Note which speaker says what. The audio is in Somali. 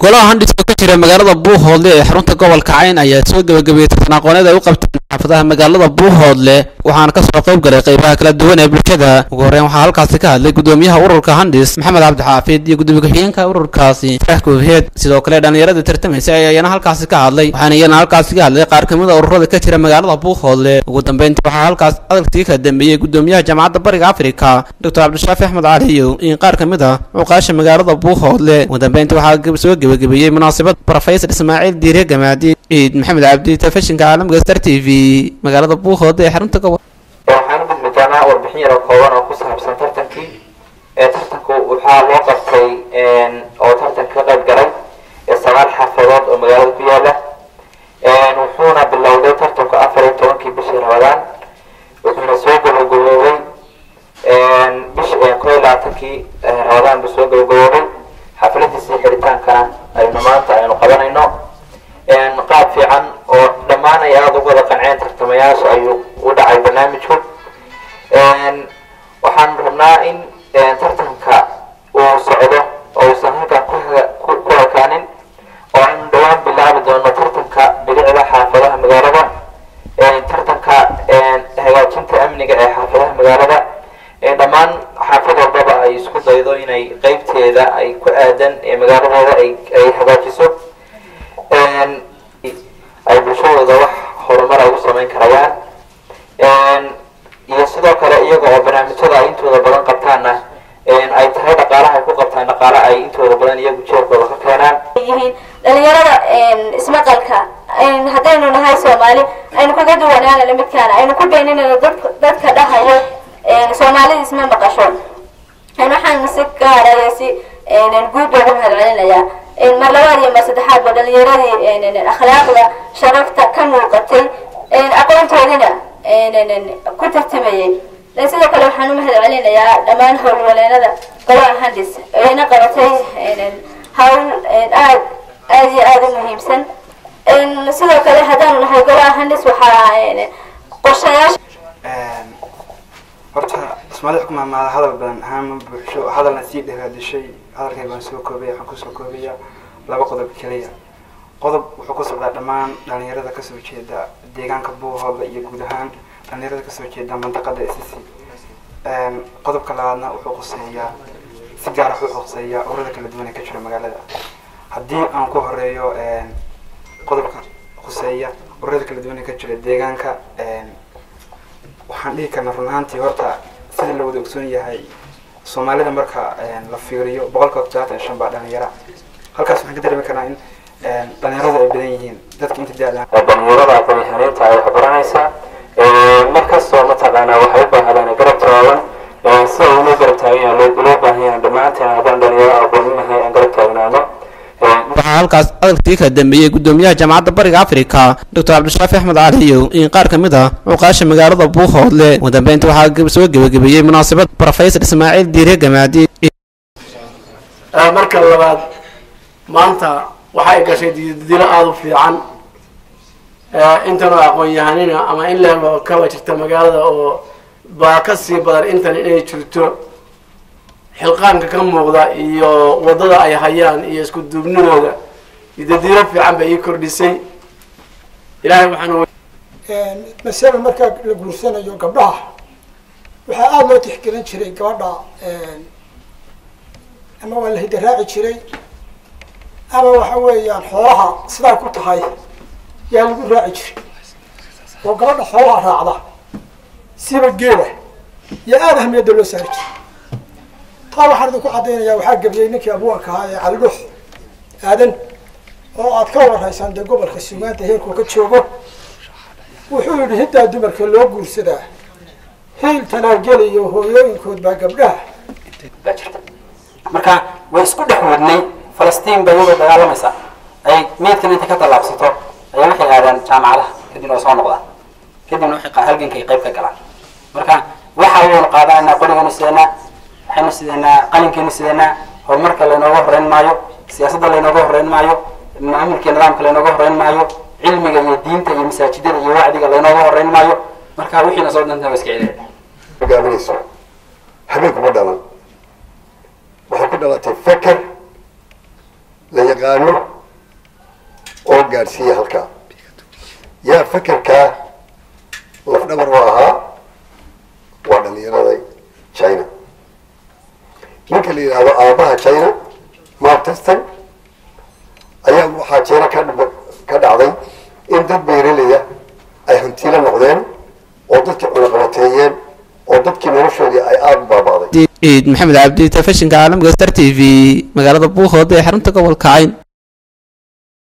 Speaker 1: golaha handhis oo ka jira magaalada buuhoodle ee xarunta gobolka cayn ayaa soo gebagabeeyey tartan aqooneed ay u qabteen xaafadaha magaalada buuhoodle waxaana kasoo qayb galay qaybaha kala duwan ee bulshada ugu horreyn waxaa halkaasi ka hadlay gudoomiyaha ururka handhis maxamed cabdixaafid iyo gudoomiye ku-xigeenka ururkaasi farax koofheed sidoo kale dhallinyarada tartamaysay ayaa iyana halkaasi ka hadlay waxaana iyana halkaasi ka hadlay qaar kamid a ururada ka jira magaalada buuhoodle ugu dambeyntii waxaa halkaas hadalkii ka dambeeyey gudoomiyaha jaamacadda bariga afrika doctor cabdishaafi axmed cali iyo in qaar kamid a cuqaasha magaalada buuhoodle ugu dambeyntii waxaa soo gebagabeeyey munaasabad profesor ismaaciil diire gamaadi ciid maxamed cabdi telefishinka caalamka star t v magaalada buuhoodle ee xarunta gobol
Speaker 2: waxaan u gudbi doonaa warbixin yaro kooban oo ku saabsan tartankii ee tartanku waxaa loo qabtay oo tartanka ka qayb galay ee sagaal xaafadood oo magaalada ku yaala wuxuuna bilowday tartanku afar iyo tobankii bishii ramadaan wuxuuna soo gabagaboobay bish koo iyo labaatankii ramadaan buu soo gabagaboobay xafladiisii xiritaankana aynu maanta aynu qabanayno qaab fiican oo dhammaan ay aada ugu wada qanceen tartamayaasha ayuu u dhacay barnaamijku waxaan rabnaa in tartanka uu socdo oo uusan halkan ku ekaanin oo aynu dhawaan bilaabi doono tartanka bilicda xaafadaha magaalada tartanka hagaajinta amniga ee xaafadaha magaalada dhammaan xaafad walbaba ay isku daydo inay qeybteeda ay ku aadan ee magaaladooda ay hagaajiso ay bulshadooda wax horumar ay u samayn karayaan iyo sidoo kale iyaga oo barnaamijyada ay intooda badan qabtaanna ay tahay dhaqaalaha ay ku qabtaan dhaqaale ay intooda badan iyagu jeerkooda ka keenaan
Speaker 3: yihiin dhalinyarada ismaqalka haddaynu nahay soomaali aynu kaga duwanaanana midkaana aynu ku beeninayno dadka dhahayo soomaalida isma maqasho waxaan si gaaraya si guud baan u mahadcelinayaa mar labaad iyo mar saddexaad ba dhalinyaradii akhlaaqda sharafta ka muuqatay aqoontoodina ku tartamayay sidoo kale waxaan u mahad celinayaa dhammaan howlwaleenada golaha handis ayna qabatay hawl aad aad iyo aada u muhiimsan sidoo kale haddaanu nahay golaha handis waxaa qorshayaasha
Speaker 4: horta ismaali xukuma maada hadal badan ahaan buuxsho hadalna sii dhagaadishay hadalkay baan soo koobaya waxaan kusoo koobaya laba qodob keliya qodob wuxuu ku socdaa dhammaan dhalinyarada kasoo jeeda deegaanka buuhoodla iyo guud ahaan dhalinyarada kasoo jeeda mandaqada sc qodobka labaadna wuxuu quseeyaa si gaar ah wuxuu quseeyaa ururada kala duwan ee ka jira magaalada haddii aan ku horeeyo qodobka quseeya ururada kala duwan ee ka jira deegaanka waxaan dhihi karnaa run ahaantii horta sida la wada ogsoon yahay soomaalida marka la fiiriyo boqolkiiba todobaatan iyo shan baa dhalinyara halkaas waxaan ka dareemi karnaa in dhalinyaradu ay badan yihiin dadka inta da-da
Speaker 2: dhalinyarada aqoon-yahaneynta ay waxbaranaysaa markastoo mataqaanaa waxay u baahdaan garab taagan sida uuna garab taagan yahay loo baahan yahay dhammaanteen haddaan dhalinyaro aqoonin aan garab taagnaano
Speaker 1: waxaa halkaas hadalkii ka dambeeyey gudoomiyaha jaamacadda bariga afrika doctor cabdishaafi axmed cali iyo in qaar kamid a cuqaasha magaalada buuhoodle ugu dambeyntii waxaa soo gebagabeeyey munaasabad profesor ismaaciil diire gamaadi
Speaker 5: marka labaad maanta waxay gashay dilo aada u fiican intanoo aqoon-yahanina ama in leeba kaba jirta magaalada oo baa ka sii badan intan inay jirto xilqaanka ka muuqda iyo waddada ay hayaan iyo isku duubnidooda idadiiro fiican bay ii kordhisay ilaahay waxaan
Speaker 6: masala markaa la guursanayo gabdhaha waxaa aada loo tixgelin jiray gabadha ama waa la hidaraaci jiray ama waxa weeyaan xoolaha sidaa ku tahay yaa lagu raaci jiray oo gabadha xoolaha raacda siba geela yaa aada ahmiyadda loo saari jiray taa waxaan idinku caddaynaya waxaa gebiyey ninkii abwaanka ahaa ee calidhux aadan oo aad ka waraysaan dee gobolka sugaanta heerkuu ka joogo wuxuu yidhi hiddaa dumarka loo guursadaa hiil tanaageliyo hooyooyinkood baa gabdhaha
Speaker 2: baa jirta marka way isku dhex wadnay falastiin bay iyadoo dagaalamaysa ay meydkan intay ka tallaabsato ayay waxay aadaan jaamacadaha kadibna waa soo noqdaan kadibna waxay halgankay qayb ka galaan marka waxa waynu qaadananaa qorigaynu sidanaa waxaynu sidanaa qalinkeenu sidanaa horumarka laynooga horeyn maayo siyaasadda laynooga horeyn maayo maamulka nidaamka laynooga horeyn maayo cilmiga iyo diinta iyo masaajidada iyo wacdiga laynooga horeyn maayo marka wixiina soo dhantaa waa iska celina
Speaker 7: hogaaminayso habeen kuma dhalan waxay ku dhalatay feker la yaqaano oo gaadhsiiya halkaa yaa fakerkaa lafdhabar u ahaa waa dhalinyarada china ninka la yidhaahdo aabaha china mark teston ayaa waxaa china ka ka dhacday in dad beeralaya ay hantiila noqdeen oo dadkii cunaqabateeyeen oo dadkii noloshoodii ay aada u baaba'day
Speaker 1: ciid maxamed cabdi telefishinka caalamka star t v magaalada buuhood ee xarunta gobolka cayn